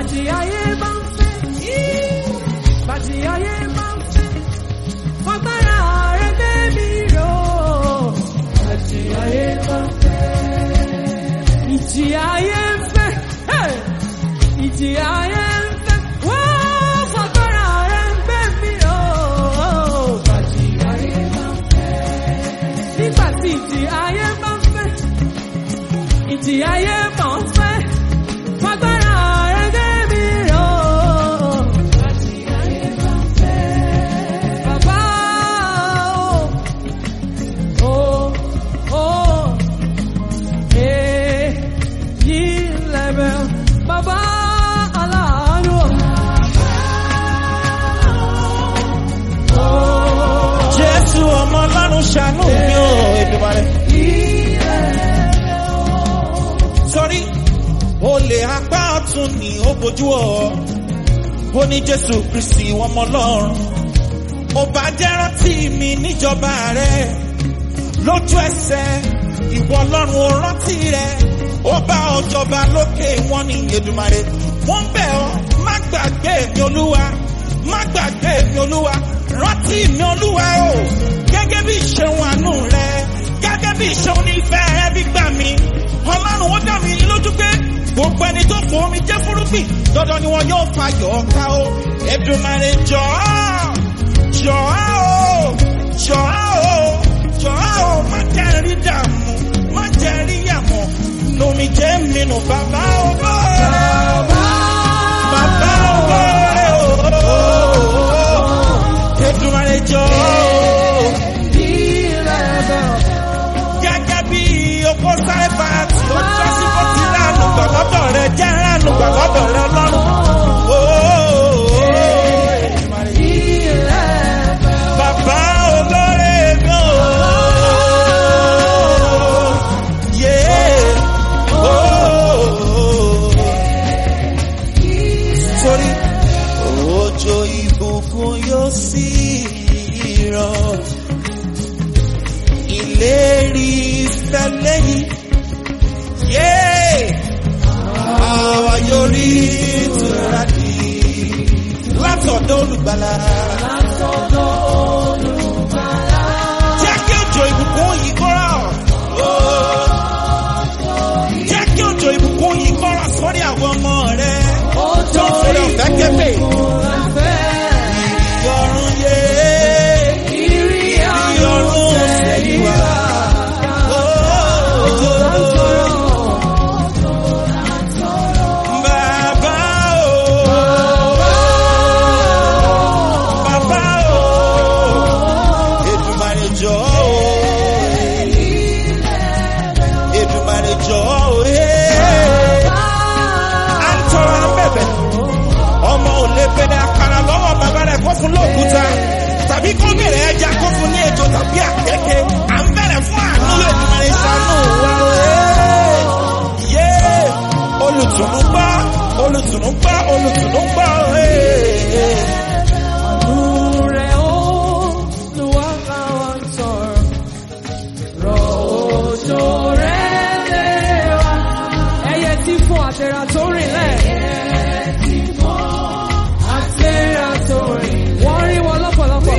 Bàtí ayé bá ń fẹ́, bàtí ayé bá ń fẹ́, fagbára rẹ̀ gbé mi ró. Bàtí ayé bá ń fẹ́, ìjì ayé ń fẹ́, hey! ìjì ayé ń fẹ́, wọ́n fagbára rẹ̀ gbé mi ró. Bàtí ayé bá ń fẹ́, nígbà tí ìjì ayé bá ń fẹ́, ìjì ayé bá ń fẹ́, fagbára rẹ̀ gbé mi ró. Bàtí ayé bá ń fẹ́, bàbá o, o, o, èyí lẹ́bẹ̀ bàbá aláàánú. Jésù ọmọ ọlọ́run ṣàánú mi ò Èdùmàrè. Sọrí, olè apá ọ̀tún ni ó bojú ọ̀. Ó ní Jésù Kristì ọmọ ọlọ́run. Ó bá jẹ́ rántí mi níjọba rẹ̀. Lójú ẹsẹ̀, ìwọ ọlọ́run ò rántí rẹ̀. Ó bá ọjọba lókè wọn ní Èdùmàrè. Wọ́n bẹ̀ ọ́, má gbàgbé mi olúwa. Má gbàgbé mi olúwa. Rántí mi olúwa o. Gẹ́gẹ́ bí ìṣeun àánú rẹ̀. Gẹ́gẹ́ bí ìṣeun ní ìfẹ́ rẹ̀ bí gbà mí. Ọlọ́run ó dá mi lójú pé gbogbo ẹni tó fò omi jẹ́ fúrúgbìn. Dandan ni wọn yóò fayọ̀ ká o. Èdùmàrè jọ̀ọ́ jọ̀ọ́ o jọ̀ọ́ o jọ̀ọ́ o má jẹ́ rí dààmú má jẹ́ rí yàmọ̀ lomi jẹ́ mi nù bàbá ògbó bàbá ògbó Èdùmàrè jọ̀ọ́ gẹ́gẹ́ bí opó sáré bá tí ó jọ́ sí kó ti ránù gbàgbọ́dọ̀ rẹ jẹ́ ránù gbàgbọ́dọ̀ rẹ lọ́rùn. Bàbá olóore mi ò. Yeah. Oh. Torí òjò ìbùkún yóò sì rọ̀. Ìlérí ìfẹ́ lẹ́yìn. Yeah. Àwa yóò rí ìtura dì látọ̀dọ̀ olùgbàlà. Jẹ́ kí òjò ìbùkún yìí kọ́ra. Jẹ́ kí òjò ìbùkún yìí kọ́ra sórí àwọn ọmọ rẹ̀. Tó ń fẹ́rẹ̀ ọ̀fẹ́ kébè. Ìyọ̀run yé. Ìyọ̀run sẹ́yìn wá. Bàbá o. Bàbá o. Èdùmàrè jọ̀ọ́ o. Èdùmàrè jọ̀ọ́ o. À ń tọrọ à ń bẹ̀bẹ̀. Ọmọ ò lè bẹ̀rẹ̀ àkàrà lọ́wọ́ bàbá rẹ̀ kó fún lóòkúta. Tàbí kó bẹ̀rẹ̀ ẹja kó fún ní ejò tàbí àkẹ́kẹ́. À ń bẹ̀rẹ̀ fún àánú Èdùmàrè ṣàánú wa o. Yé olùtùnú gbọ́, olùtùnú gbọ́, olùtùnú gbọ́. Àánú rẹ̀ ó lù wá láwọn sọ̀rọ̀. Rọ̀ òjò rẹ̀ lé wa. Ẹyẹ tí fún àtẹ̀rà tó rìn lẹ̀. Àtẹ̀rà tó rìn. Wọ́n rí wọn lọ́pọ̀lọpọ̀.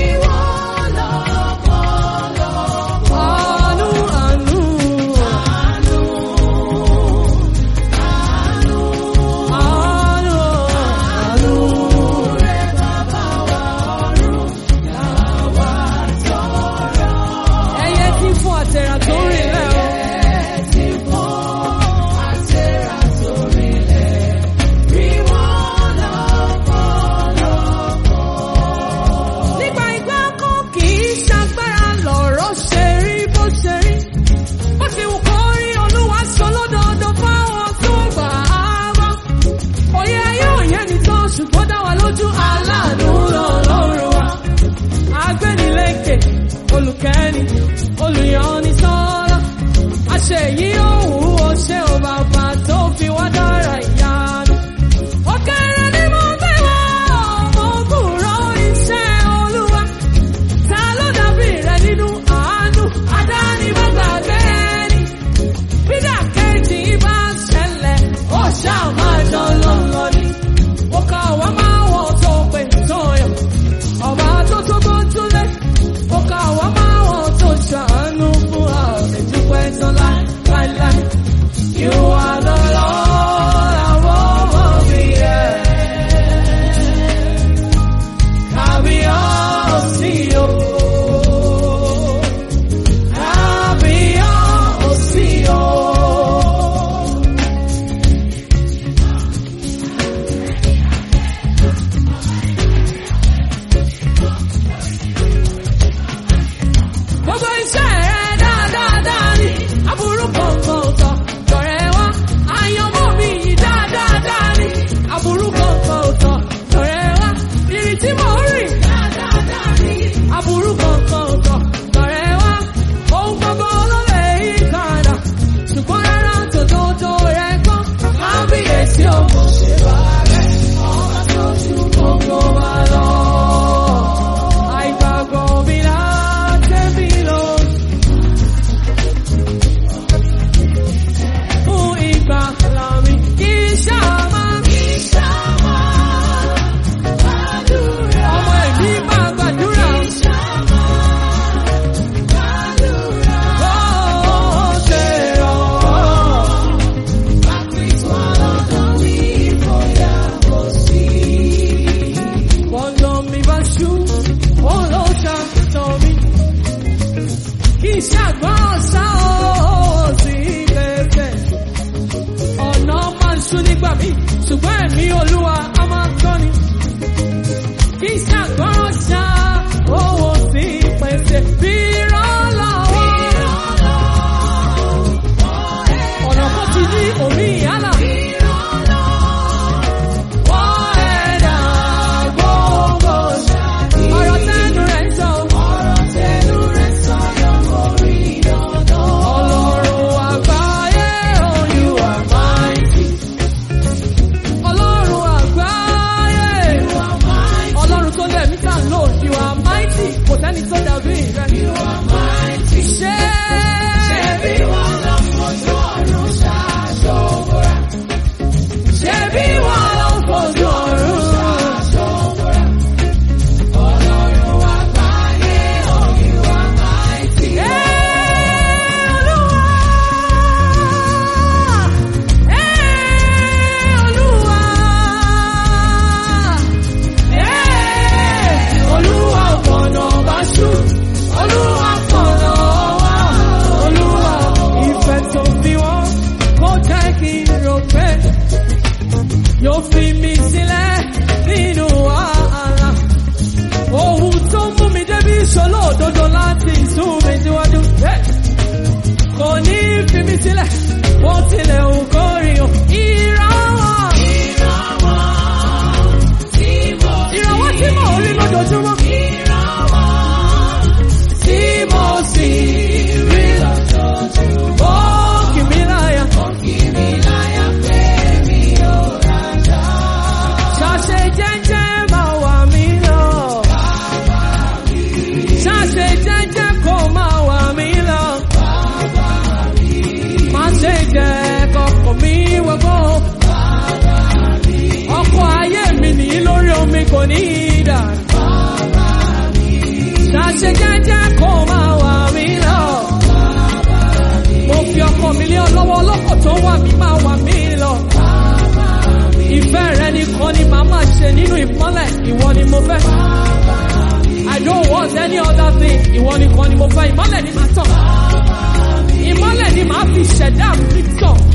Àánú àánú. Àánú àánú. ló fi mi sílẹ̀ nínú wàhálà. Ohun tó mú mi débi ìṣòro òdodo láti sún mi síwájú. Hey! Kò ní fi mi sílẹ̀, bó tilẹ̀ ń kórìíyàn. Ìrànwọ́. Ìrànwọ́ tí mò ń rí lójoojúmọ́. Tí mo sì rí lójoojúmọ́. Ó kì mí láyà. Ṣàṣe jẹ́jẹ́ máa wà mí lọ. Ṣàṣe jẹ́jẹ́ kó máa wà mí lọ. Má ṣe jẹ́ kọkọ̀ mi wọ́gbọ́. Ọkọ̀ ayé mi nìyí lórí omi kò ní í dà. Ṣàṣe jẹ́jẹ́ kó máa wà mí lọ. Mo fi ọkọ̀ mi lé ọ lọ́wọ́ ọlọ́kọ̀ tó wà mí máa wà mí lọ. Ìfẹ́ rẹ nìkan ni màá máa ṣe nínú ìmọ́lẹ̀, ìwọ ni mo fẹ́. I don't want any other thing, ìwọ nìkan ni mo fẹ́, ìmọ́lẹ̀ ni màá tàn. Ìmọ́lẹ̀ ni màá fi ṣẹ̀dá mi tàn.